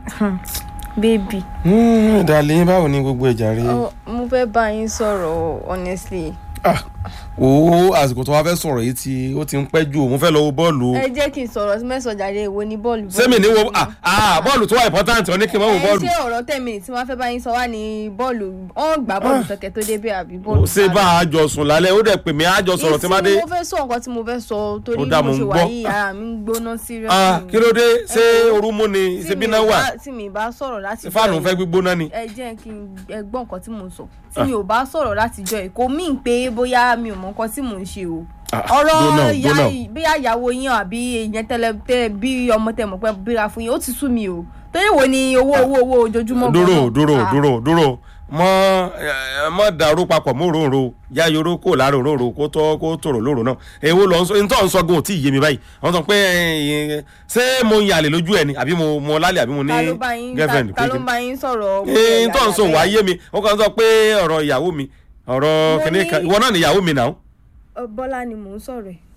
baby ìdàlẹ́ báwo ni gbogbo ẹ̀jà rí. oh, mo fẹ́ bá yín sọ̀rọ̀ honestly o àsìkò tó wá fẹ́ sọ̀rọ̀ yìí ti ó ti ń pẹ́ jù òun fẹ́ lọ wo bọ́ọ̀lù. ẹ jẹ́ kí n sọ̀rọ̀ mẹ́sàn-án jáde èwo ni bọ́ọ̀lù sẹ́mi ní wo ah, ah, bọ́ọ̀lù tó wà important ọ ní kí n má wo ẹ bọ́ọ̀lù. ṣé ọ̀rọ̀ ten minutes tí wọ́n fẹ́ bá yín sọ wá ní bọ́ọ̀lù wọ́n gbá bọ́ọ̀lù tọkẹ tó débẹ̀ àbí bọ́ọ̀lù ṣé bá a jọ sùn lálẹ́ ó dẹ̀ pè mí a jọ sọ̀rọ̀ tí má dé. ìsìn mo fẹ́ sọ nǹkan tí mo fẹ́ sọ torí Ó dà, mo mo ń ṣe wà gbọ́. yìí ara mi ń gbóná serious Ah, ni. kí ló dé ṣé Ẹ wo, orú mú ni tí ṣe bí mi náà wà bá- tí mi bá sọ̀rọ̀ láti fáànù jọ́ fẹ́ yìí, gbígbóná ni. ẹ jẹ́ kí n ẹ gbọ́ nǹkan tí mò ń sọ tí mi ò bá sọ̀rọ̀ láti jọ yìí kò mí pé bóyá mi ò mọ nǹkan tí mò ń ṣe o Ah, ọ̀rọ̀ dóná, ìyá dóná. yìí- bóyá ìyàwó yín àbí èèyàn tẹ́lẹ̀ tẹ́ bí ọmọ tẹ́ mọ̀ pé bíra fún yín ó ti sú mi o torí wo ni owó owó owó ojoojúmọ́ dúró gan-an? dúró Ah, dúró dúró mọ ẹ, mọ dàrú papọ̀ mọ́ òróǹro ya yoró kó lára òróǹro kó tọ́ kó tòrò lóru náà èwo lọ sọ nítorí ń sọ gan ò tí ì yé mi báyìí wọ́n sọ pé ẹ, ṣé mo ń yàlè lójú ẹ ni àbí mo mo lálẹ́ àbí mo ní ta ló bá yín girlfriend ta ta ló kékeré bá yín sọ̀rọ̀ ẹ tó ń sọ wàá yé mi wọ́n kàn sọ pé ọ̀rọ̀ ìyàwó mi ọ̀rọ̀ Mo kìnìún ní- kan ìwọ náà ni ìyàwó mi náà. bọ́lá ni mò ń sọ̀rọ̀ ẹ̀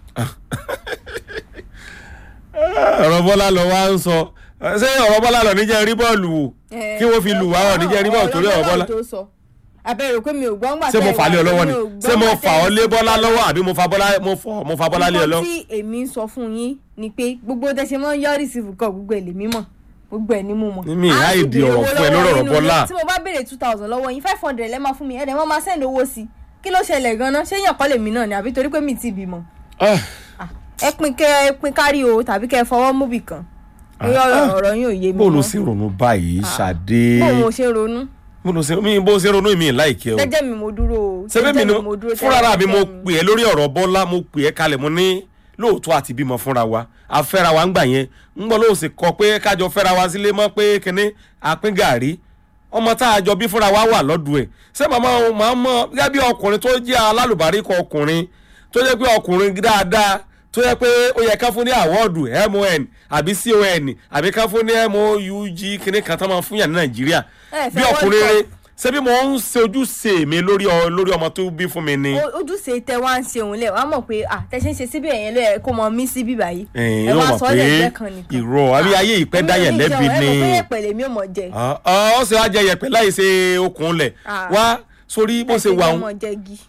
ọ̀rọ̀ bọ́lá lọ wá ń sọ ṣé ọ̀rọ̀ bọ́lá lọ níjẹ́ rí bọ́ọ̀lù wò kí wọ́n fi lù wá ọ̀ níjẹ́ rí bọ́ọ̀lù torí ọ̀rọ̀ bọ́lá tó sọ abẹ́rẹ́ pé mi ò gbọ́ ńgbà ṣé mo tẹ́ ẹ fà á lé ọ wá, lọ́wọ́ ni mi ò gbọ́ ṣé mo ńgbà fà tẹ́ ọ́ ẹ lé sọ bọ́lá bọ́lá. lọ́wọ́ àbí mo fa bọ́lá mo fọ mo fa bọ́lá lé ọ lọ. nǹkan tí èmi ń sọ fún yín ni pé gbogbo tẹ ṣe máa ń yọrí sí fún kọ gbogbo ẹ̀ lè mímọ̀ gbogbo ẹ̀ ní mú mọ̀. Mi ì Á sì ráì di béèrè ọ̀rọ̀ owó fún ẹ lọ́wọ́ lórí ọ̀rọ̀ yín Bọ́lá. nínú- tí mo bá béèrè two thousand lọ́wọ́ yín five hundred lẹ́ máa fún mi ẹ̀ẹ́dẹ̀ wọ́n máa send owó sí kí ló ṣẹlẹ̀ gan-an ṣé yàn kọ́ lèmi náà ni àbí torí pé mi ti bímọ. Ah, Ah, ẹ pin kẹ ẹ pin kárí o tàbí kẹ ẹ fọwọ́ mú bì kan bóyá ọ̀rọ̀ ọ̀rọ̀ yín ò yé mi bó ló mọ́. ṣe ronú báyìí ṣàdé bó mo ṣe ronú bó ló ṣe mi bó ṣe ronú mi láìkẹ́ o jẹ́jẹ́ mi mo dúró o ṣebí mi jẹ́jẹ́ ni mi mo dúró fúnra tẹ́lẹ̀ mi mo tẹ́lẹ̀ pè é lórí ọ̀rọ̀ bọ́lá mo pè é kalẹ̀ mo ní lóòótọ́ àti bímọ fúnra wa afẹ́ra wa ń gbà yẹn ń gbọ́ lóò sì kọ pé kájọ fẹ́ra wa sílé mọ́ pé kínní apín gàrí ọmọ tá a jọ bí fúnra wa wà lọ́dún ẹ̀ ṣé màmá o máa mọ gẹ́gẹ́ bí ọkùnrin tó jẹ́ alálùbáríkọ ọkùnrin tó jẹ́ pé ọkùnrin dáadáa tó yẹ pé ó yẹ ká fún ní àwọ́ọ̀dù mon àbí con àbí ká fún ní moug kínní kan tó máa fún yàn ní nàìjíríà Ẹ fẹ́ bí World ọkùnrin Cup. rere ṣé bí mo ń ṣe ojúṣe mi lórí ọ- lórí ọmọ tó bí fún mi ni. O- ojúṣe tẹ wá ń ṣeun lẹ wàá mọ̀ pé à tẹ ṣe ń ṣe síbẹ̀ yẹn ló yẹ kó mọ mí sí bíbá yìí ẹ̀yin ẹ yóò wá mọ̀ sọ pé lẹ́gbẹ́ kan nìkan irọ́ àbí ayé ìpẹ́ dáyẹ̀ lẹ́bi ni ẹ mọ̀ pé ẹ̀pẹ̀ lèmi ò mọ̀ jẹ Ah, ah, ó sì wá jẹ yẹ̀pẹ̀ láì ṣe okùn lẹ̀ Ah. wá sórí bó ṣe wà ẹ ń mọ̀ jẹ gi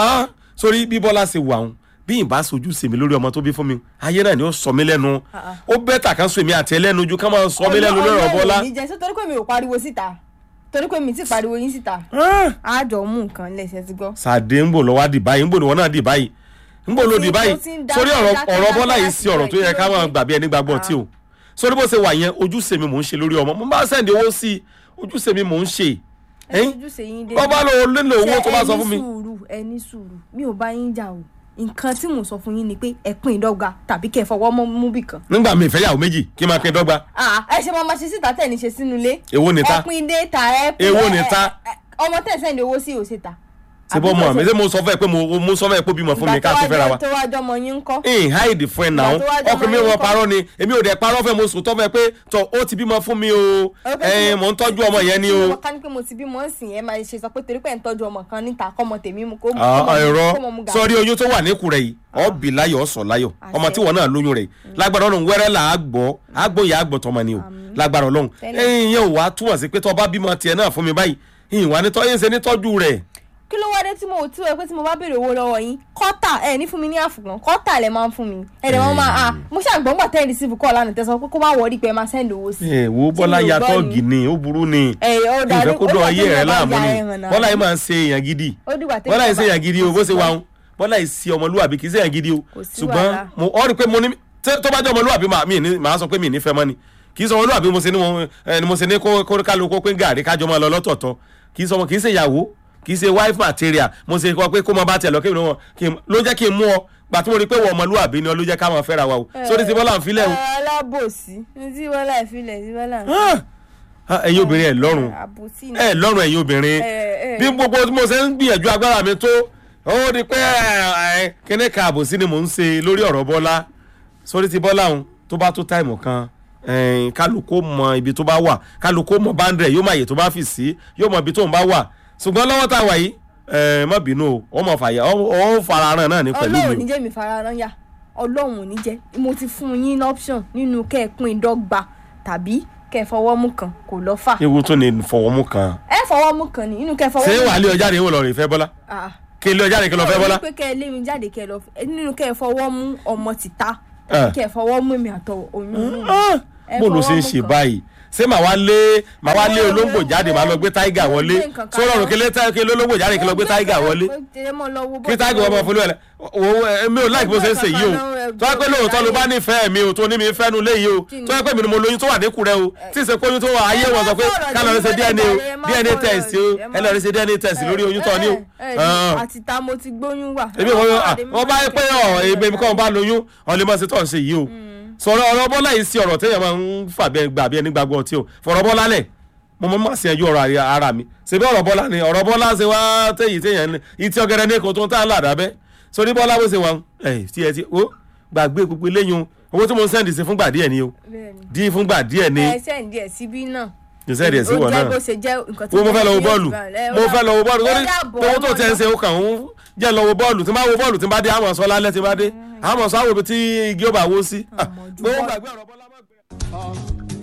sórí bí bọ́lá ṣe wà ń bí ìbá sojú sèmi lórí ọmọ tó bí fún mi ayé náà ni ó sọ mí lẹ́nu Ah, ah. ó bẹ́tà kan sọ èmi àti ẹlẹ́nu ju ká máa sọ mí lẹ́nu lórí ọ̀rọ̀ bọ́lá. mi jẹ sọ torí pé mi ò pariwo síta torí pé mi ti pariwo yín síta Ah, àjọ mú nǹkan lẹsẹ ti gbọ́. sàdé ń bò lọ wá dì báyìí ń bò ní wọn náà dì báyìí ń bò ló dì Ó ti- báyìí ó ti ń dá- sórí ọ̀rọ̀ dákẹ́- ọ̀rọ̀ dákẹ́ bọ́lá yìí láti sí ọ̀rọ̀ tó yẹ ká máa ìkílódé. gbàbí ẹni gbàgbọ́ tí o sórí bó ṣe wà yẹn ojúṣe mi mò ń ṣe lórí ọmọ mo bá sẹ́ndì owó sí i ojúṣe mi mò ń ṣe ẹ ẹ̀yìn ojúṣe yín dé. wọ́n bá lọ nílò owó tó bá sọ fún mi. ẹ ní sùúrù ẹ ní sùúrù mi ò bá yín jà o nǹkan tí mò ń sọ fún yín ni pé ẹ pín ìdọ́gba tàbí kẹ́ ẹ fọwọ́ mọ́ mú bì kan. nígbà mi ìfẹ́ yàwó méjì kí n máa pín dọ́gba Ah, ẹ ṣe máa ma ṣe síta tẹ̀ ní ṣe sínú ilé. èwo ni ta ẹ pín dé ta ẹ pín Èwo ẹ- ni ẹ- ta? ẹ- ọmọ tẹ̀ sẹ́ni owó sí òsè ta. ṣe bọ́ mọ̀ mi ṣé mo sọ fún ẹ pé mo mo sọ fún ẹ pé ó bímọ fún mi ká tó fẹ́ra wa. tó wá jọmọ yín ń kọ́. ẹ̀ẹ́n háìdì fún ẹ náà Ìgbà tó wá jọmọ ọkùnrin mi yín wọn kọ́. parọ́ ni èmi ò dẹ̀ parọ́ fẹ́ mo sùn tọ́ fẹ́ pé tọ́ ó ti bímọ fún mi o ẹ̀ẹ́n mò ń tọ́jú ọmọ yẹn ni o. ká ní pé mo ti bímọ ń sìn ẹ máa ṣe sọ pé torí pé ẹ̀ ń tọ́jú ọmọ kan níta kọ́mọ tèmi mu kó mú Ah, ah, ẹ̀rọ kó mọ mu gàrí. sọrí oyún tó wà níkù rẹ̀ yìí ọ̀bì láyọ̀ ọ̀sọ̀ láyọ̀ ọmọ tí wọn náà lóyún rẹ̀ yìí lágbára ọlọ́run wẹ́rẹ́ là á gbọ́ á gbọ́ ìyá àgbọ̀ tọmọ ni o lágbára ọlọ́run Tẹ́lẹ̀. ẹ̀yìn yẹn ò wá túmọ̀ sí pé tọ́ bá bímọ tiẹ̀ náà fún mi báyìí ìyìn wá ní tọ́ yín ṣe ní tọ́jú rẹ̀ kí ló wá dé tí mo tí o pé tí mo bá béèrè owó lọ́wọ́ yín kọ́tà ẹ ní fún mi ní àfùgbọ́n kọ́tà lẹ máa ń fún mi ẹ dẹ̀ wọ́n máa à mo ṣàgbọ́n gbà tẹ́lẹ̀ sí kọ́ lánàá tẹ̀sán pé kó má wọrí pé ẹ máa sẹ́ndì owó sí. ẹ wo Tí bọ́lá mi ò ya gbọ́ tọ́ọ̀gì ni. ni ó burú ni ẹ ó dà ìfẹ́ kó dọ̀ ayé rẹ̀ láàmú ni ni bọ́lá yìí máa ń ṣe èèyàn gidi ó dìgbà tẹ́lẹ̀ bọ́lá yìí ṣe bá- èèyàn gidi o bó ṣe wà ń bọ́lá yìí ṣe ọmọlúwàbí kì í ṣe èèyàn gidi o Kò sí ṣùgbọ́n wàhálà. mo ọ rí i pé mo ní tẹ́- tó bá jẹ́ ọmọlúwàbí màá mi ní- màá sọ pé mi ní fẹ́ mọ́ ni kì í sọ ọmọlúwàbí mo ṣe ní wọn ẹ, ni mo ṣe ní kó kó kálukú pé gàrí kájọ máa lọ lọ́tọ̀ọ̀tọ̀ kì í sọ ọmọ kì í ṣe ìyàwó kì í ṣe wife material mo ṣe kọ pé kó máa bá tiẹ̀ lọ kí wọn kí n- ló jẹ́ kí n mú ọ gbà tí mo rí i pé wọ́n ọmọlúwàbí ni ọ ló jẹ́ ká máa fẹ́ra wa o sórí ti bọ́lá ń filẹ̀ o ẹ, alábòsí ní tí wọ́n láì filẹ̀ tí wọ́n láì Ah! Ah, ẹ̀yin obìnrin ẹ̀ lọ́rùn àbòsí ni. ẹ lọ́rùn ẹ̀yin obìnrin Ẹ, ẹ. bí gbogbo tí mo ṣe ń gbìyànjú agbára mi tó ó di pé ẹ, kíní ka àbòsí ni mò ń ṣe lórí ọ̀rọ̀ bọ́lá sórí ti bọ́lá òun tó bá tó táìmù kan ẹ̀ẹ́n, kálukó mọ ibi tó bá wà kálukó mọ báńdẹ̀ yóò mọ àyè tó bá fi sí yóò mọ ibi tó ń bá wà ṣùgbọ́n lọ́wọ́ tá a wà yìí ẹ, má bínú o ó mọ fàyà ó ó farahàn náà ní pẹ̀lú ọlọ́run mi ní jẹ́ mi farahàn yá ọlọ́run ò ní jẹ́ mo ti fún yín ní option nínú kẹ́ ẹ pín dọ́gba tàbí kẹ́ ẹ fọwọ́ mú kan kò lọ́ fà ewu tún ni fọwọ́mú kan ẹ fọwọ́ mú kan ní inú kẹ́ ẹ fọwọ́ ṣé mú wàá lé ọjà rè wò lọ rè fẹ́ bọ́lá Ah. kí lé ọjà rè kí lọ fẹ́ bọ́lá pé kẹ́ ẹ lé mi jáde kẹ́ ẹ lọ nínú kẹ́ ẹ fọwọ́ mú ọmọ tìta Ah. kẹ́ ẹ fọwọ́ mú mi àtọ oyún inú mi. Ah, Ẹ bó ló ṣe ń fọwọ́ ṣe mú kan. báyìí ṣé màá wá lé màá wá lé Ẹ olóńgbò wọ́n- jáde màá lọ gbé táìgà wọlé gbé nǹkan kan sọ̀rọ̀ lọ. kí lé tá- kí lé olóńgbò jáde kí lọ gbé táìgà wọlé kí táìgà wọn máa folú ẹ̀ lẹ́ wo mi ò láì bó ṣe ń ṣe yìí o tó wá pé lóòótọ́ ló bá nífẹ̀ẹ́ mi o tó ní mi fẹ́nu léyìí o Kí ni? tó wá pé mi ni mo lóyún tó wà níkù rẹ o tí ì ṣe pé oyún tó wà ayé wọn sọ pé ká lọ rí ṣe DNA o DNA test o ẹ lọ rí ṣe DNA test lórí oyún tó ní o. Ah àti ta mo ti gbóyún wà. ebi wọn wọn bá yẹ pé ọ ebi mi kọ́ ọ bá lóyún ọ̀lẹ́mọ̀sí tó ń ṣe yìí o sọ̀rọ̀ ọ̀rọ̀ bọ́lá yìí sí ọ̀rọ̀ téèyàn máa ń fà bí gbà bí ẹni gbàgbọ́ ọtí o fọ̀rọ̀ bọ́lá lẹ̀ mo mọ̀ máa ṣe ẹjọ́ ọ̀rọ̀ àrí- ara mi ṣebí ọ̀rọ̀ bọ́lá ni ọ̀rọ̀ bọ́lá ṣe wá téyì téèyàn ní ìtì ọ̀gẹ̀rẹ̀ ní èkó tó ń tà ládàbẹ́ sórí bọ́lá bó ṣe wà ẹ̀ tí ẹ ti ó gbàgbé gbogbo eléyìí owó tí mo ń sẹ́ndì sí fúngbà díẹ̀ ni o dín fúngbà díẹ̀ ni ẹ sẹ́ǹdì ẹ̀ síbí náà. ní sẹ́ndì ẹ̀ sí wọ̀ ó náà jẹ́ bó ṣe jẹ́ nǹkan wo mo fẹ́ lọ wo bọ́ọ̀lù mo fẹ́ lọ wo bọ́ọ̀lù ó lórí dàbọ̀, owó tó ọmọ tẹ̀ ń ṣe ó kàn ń jẹ́ lọ wo bọ́ọ̀lù tí n bá wo bọ́ọ̀lù tí n bá dé àmọ̀ sọ lálẹ́ tí n bá dé àmọ̀ sọ àwọn ibi tí igi ó bá wó sí. Ah, Àmọ̀jù gbowó bọ́ọ̀lù. gbàgbé ọ̀rọ̀ bọ́lá má gbé.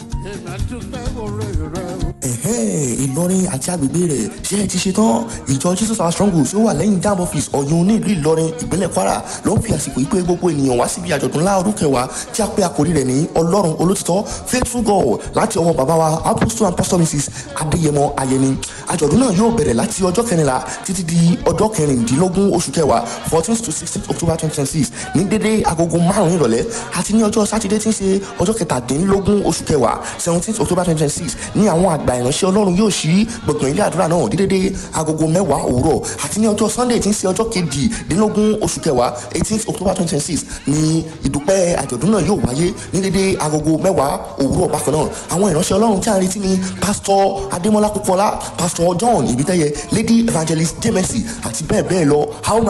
ẹ̀hẹ́n ìlọrin àti agbègbè rẹ̀ ṣé ẹ ti ṣe tán ìjọ jesus our strong tí ó wà lẹ́yìn dam office ọ̀yún ní ìlú ìlọrin ìpínlẹ̀ kwara ló ń fi àsìkò ìpè gbogbo ènìyàn wá síbi àjọ̀dún ńlá ọdún kẹwàá tí a pè àkórí rẹ̀ ní ọlọ́run olótìtọ́ faithful god láti ọwọ́ bàbá wa apostle and pastor mrs adéyẹmọ ayẹni àjọ̀dún náà yóò bẹ̀rẹ̀ láti ọjọ́ kẹrìnlá títí di ọjọ́ kẹrìndínlógún oṣù kẹwàá fourteen to sixteen october twenty twenty six ní dédé agogo márùn-ún ìrọ̀lẹ́ àti ní ọjọ́ sátidé tí ń ṣe ọjọ́ kẹtàdínlógún oṣù kẹwàá seventeen october twenty twenty six ní àwọn àgbà ìránṣẹ́ ọlọ́run yóò ṣí gbọ̀ngàn ilé àdúrà náà ní dédé agogo mẹ́wàá òwúrọ̀ àti ní ọjọ́ sunday tí ń ṣe ọjọ́ kejìdínlógún oṣù kẹwàá eighteen october twenty twenty six ní ìdúpẹ́ àjọ̀dún náà yóò wáyé ní dédé agogo mẹ́wàá òwúrọ̀ bákan náà àwọn ìránṣẹ́ ọlọ́run tí a ń retí ni pásítọ̀ adémọlá kúkọlá pásítọ̀ john ibitẹ́yẹ lady evangelist jemesi àti bẹ́ẹ̀ bẹ́ẹ̀ lọ a ó máa